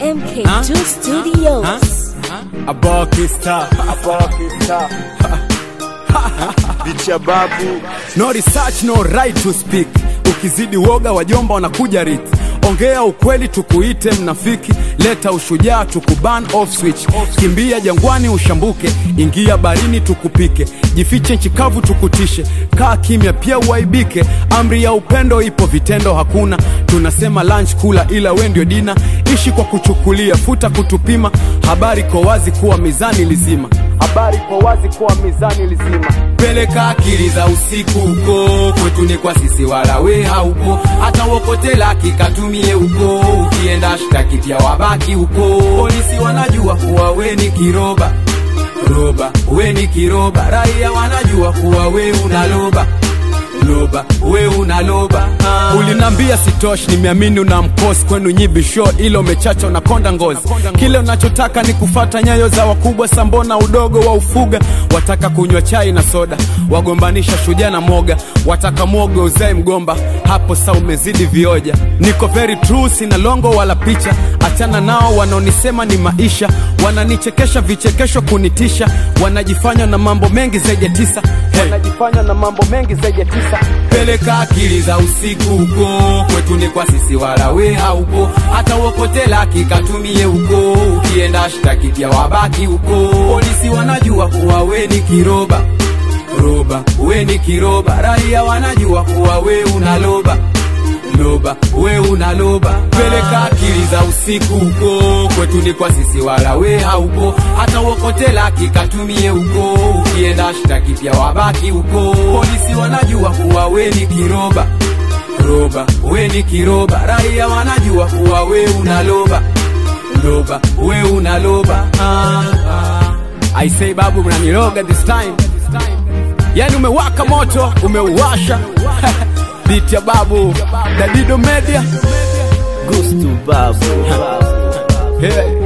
MK2 Studios. Abakista Bicha babu No research no right to speak Ukizidi woga wajomba wanakuja rit Ongea ukweli tukuite mnafiki Leta ushujaa tukuban off switch Kimbia jangwani ushambuke Ingia barini tukupike Jifiche nchi kavu tukutishe Kaa kimya pia uaibike Amri ya upendo ipo vitendo hakuna Tunasema lunch kula ila we ndio dina Ishi kwa kuchukulia futa kutupima Habari kwa wazi kuwa mizani lizima Habari kwa wazi kuwa mizani lizima peleka akili za usiku huko kwetu ni kwa sisi wala we haupo hata wokote laki katumie huko ukienda shtaki pia wabaki huko polisi wanajua kuwa we ni kiroba roba we ni kiroba raia wanajua kuwa we unaloba loba we unaloba ah. ulinambia sitoshi nimeamini una mkosi kwenu nyibisho ilo umechacha unakonda ngozi kile unachotaka ni kufata nyayo za wakubwa sambona udogo wa ufuga wataka kunywa chai na soda wagombanisha shujaa na moga wataka mwogo uzae mgomba hapo sa umezidi vioja niko very true sina longo wala picha achana nao wanaonisema ni maisha wananichekesha vichekesho kunitisha wanajifanya na mambo mengi zaidi ya tisa hey. wanajifanya na mambo mengi zaidi ya tisa peleka akili za usiku huko kwetu ni kwa sisi wala we haupo hata uokote laki katumie huko ukienda shtaki pia wabaki huko polisi wanajua kuwa we ni kiroba roba we ni kiroba raia wanajua kuwa we unaloba loba we unaloba peleka akili za usiku huko kwetu ni kwa sisi wala we haupo hata uokote laki katumie huko ukienda shtaki pia wabaki huko polisi wanajua kuwa we ni kiroba roba we ni kiroba raia wanajua kuwa we unaloba loba we unaloba ah, ah. I say babu mnaniroga this time yani umewaka moto umeuwasha beat ya babu Dadido Media Gustu babu hey.